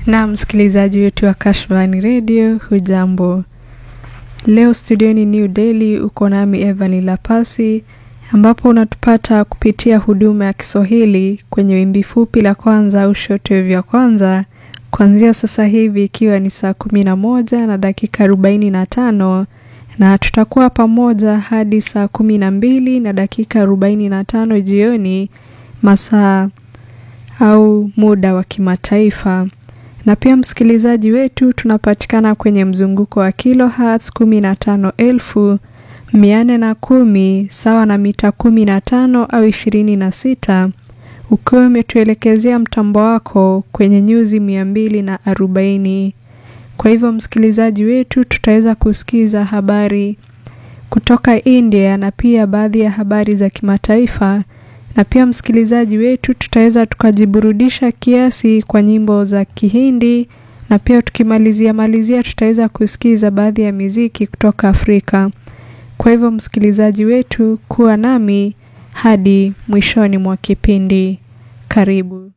Na msikilizaji wetu wa Kashfani Radio, hujambo? Leo studioni New Delhi uko nami Evan Lapasi, ambapo unatupata kupitia huduma ya Kiswahili kwenye wimbi fupi la kwanza au shortwave ya kwanza kuanzia sasa hivi ikiwa ni saa kumi na moja na dakika arobaini na tano na tutakuwa pamoja hadi saa kumi na mbili na dakika arobaini na tano jioni masaa au muda wa kimataifa na pia msikilizaji wetu tunapatikana kwenye mzunguko wa kilohertz kumi na tano elfu mia nne na kumi sawa na mita kumi na tano au ishirini na sita ukiwa umetuelekezea mtambo wako kwenye nyuzi mia mbili na arobaini kwa hivyo msikilizaji wetu tutaweza kusikiza habari kutoka India na pia baadhi ya habari za kimataifa na pia msikilizaji wetu tutaweza tukajiburudisha kiasi kwa nyimbo za Kihindi na pia tukimalizia malizia tutaweza kusikiza baadhi ya miziki kutoka Afrika. Kwa hivyo msikilizaji wetu kuwa nami hadi mwishoni mwa kipindi. Karibu.